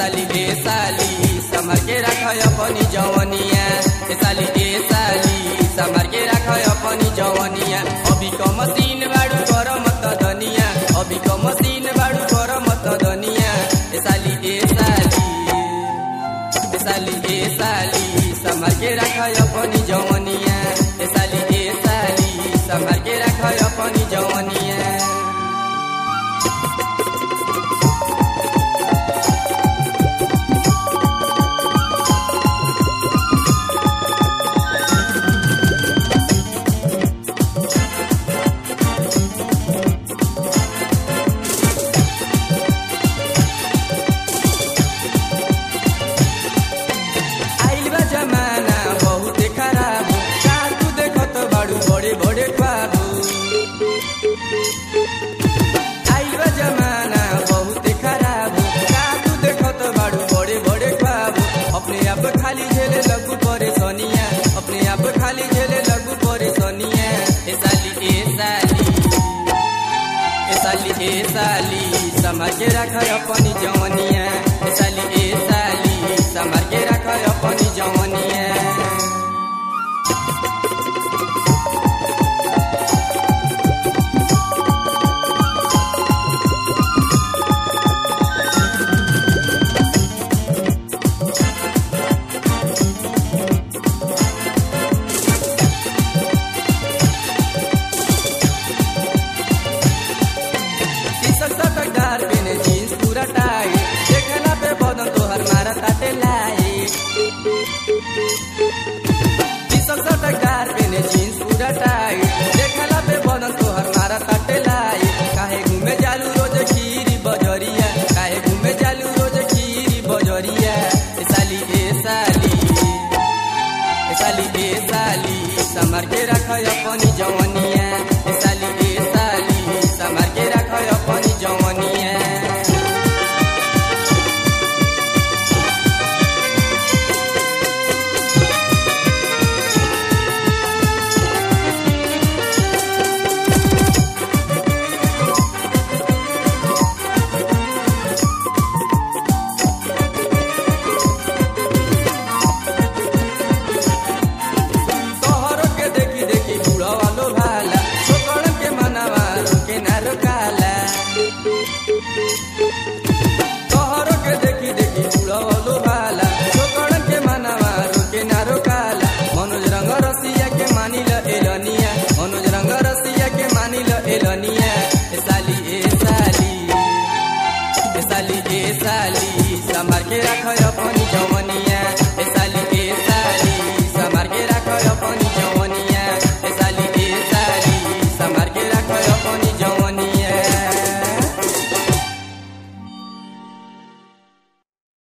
साली ए साली संभाल के रख अपनी जवनिया ए साली ए साली संभाल के रख अपनी जवनिया अभी क मशीन बाड़ू कर मत दनिया अभी क मशीन बाड़ू कर मत दनिया ए साली ए साली ए साली ए साली संभाल के रख अपनी जवनिया ए साली ए साली संभाल के रख अपनी जवनिया आइल बा जमाना बहुत खराब का तू देखत बाड़ू बड़े बड़े ख्वाब आइल बा जमाना बहुत खराब का तू देखत बाड़ू बड़े बड़े ख्वाब अपने आप खाली झेले लगू परेशानिया अपने आप खाली झेले लगू परेशानिया ए साली ए साली ए साली ए साली समझ के रख अपनी जवनिया ए साली ए